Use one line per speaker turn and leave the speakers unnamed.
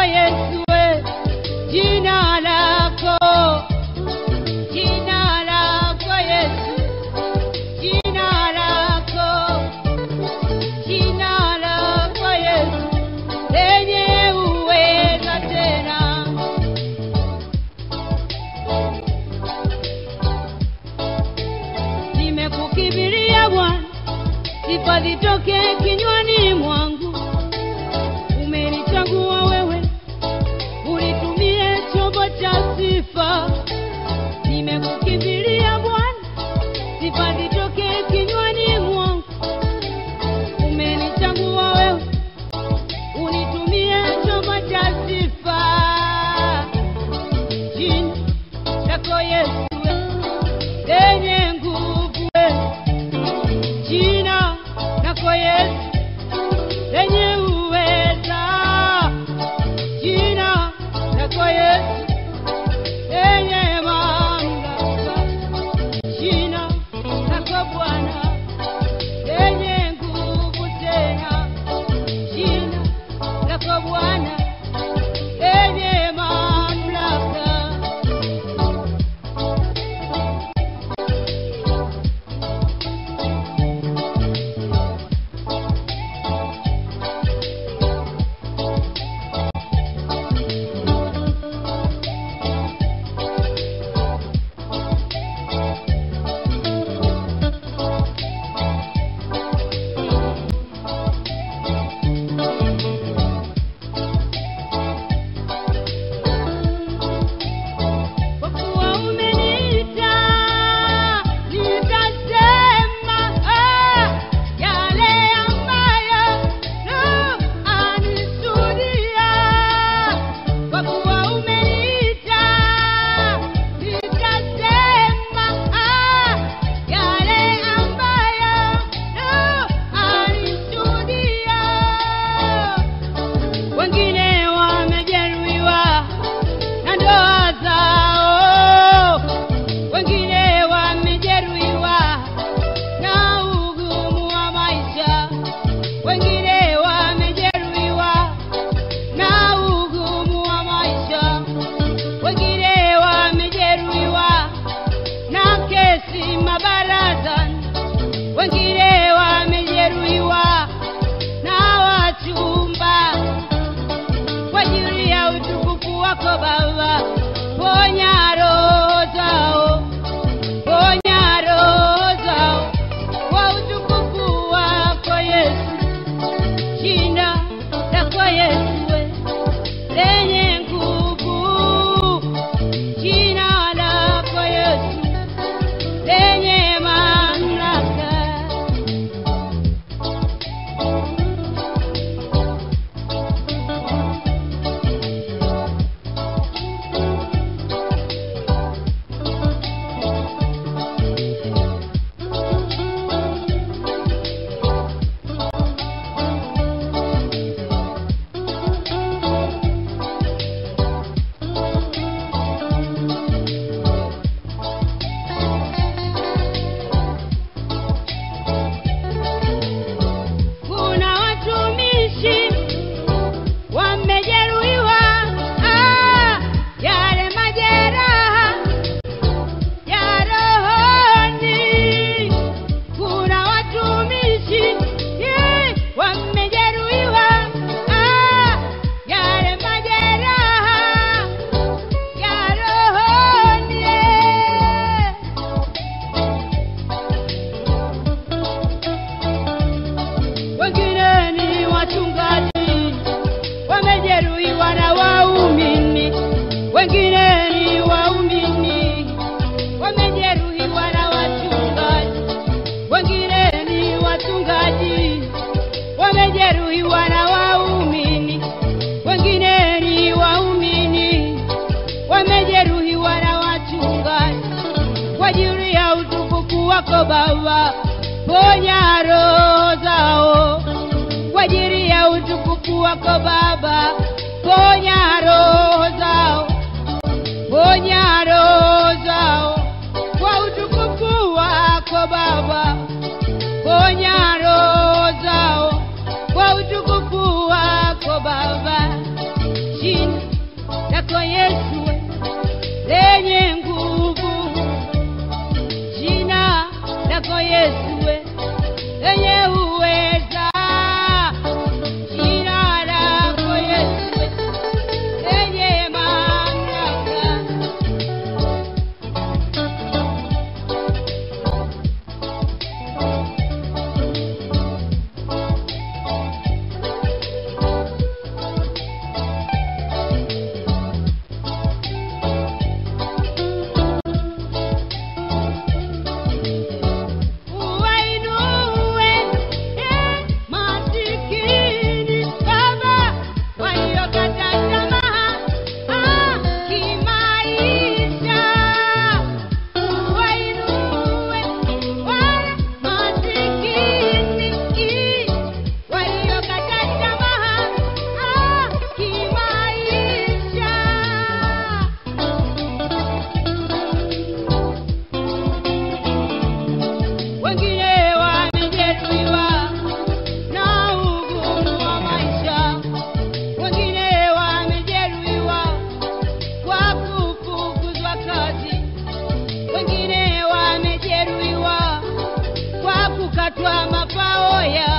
Yesu, we, jina lako, jina lako Yesu, jina lako, jina lako Yesu, lenye uweza tena. Nimekukimbilia Bwana, sifa zitoke kinywani mwangu. Umenichagua wewe, unitumie chombo cha sifa. Nimekukimbilia Bwana, sifa zitoke kinywani mwangu. Umenichagua wewe, unitumie chombo cha sifa. Jina lako Yesu, lenye nguvu, jina lako Yesu lenye uweza, jina lako Yesu lenye mamlaka, jina lako Bwana lenye nguvu tena, jina lako Bwana lenye mamlaka. Kwa kuwa umeniita, nitasema ah, yale ambayo Roho anishuhudia. Kwa kuwa umeniita, nitasema ah, yale ambayo Roho anishuhudia. Wengine wamejeruhiwa na ndoa zao, wengine wamejeruhiwa na ugumu wa maisha, wengine wamejeruhiwa na ugumu wa maisha, wengine wamejeruhiwa na kesi mabarazani, wengine wamejeruhiwa na wachumba kwa ajili ya utukufu wako Baba, ponya roho zao, ponya roho zao kwa utukufu wako Yesu, jina lako Yesu we, lenye nguvu, jina lako Yesu lenye mamlaka. Kuna watumishi wamejeruhiwa, ah, yale majeraha ya rohoni. Kuna watumishi eh, wamejeruhiwa, ah, yale majeraha ya rohoni. eh. wengine ni wachungaji wamejeruhiwa na waumini, wengine ni waumini wamejeruhiwa na wachungaji, wengine ni wachungaji wamejeruhiwa na waumini, wengine ni waumini wamejeruhiwa na wachungaji kwa ajili ya utukufu wako Baba, ponya roho zao kwa ajili ya utukufu wako Baba, ponya roho zao, ponya roho zao kwa utukufu wako Baba, ponya roho zao kwa utukufu wako Baba, jina kwa mafao yao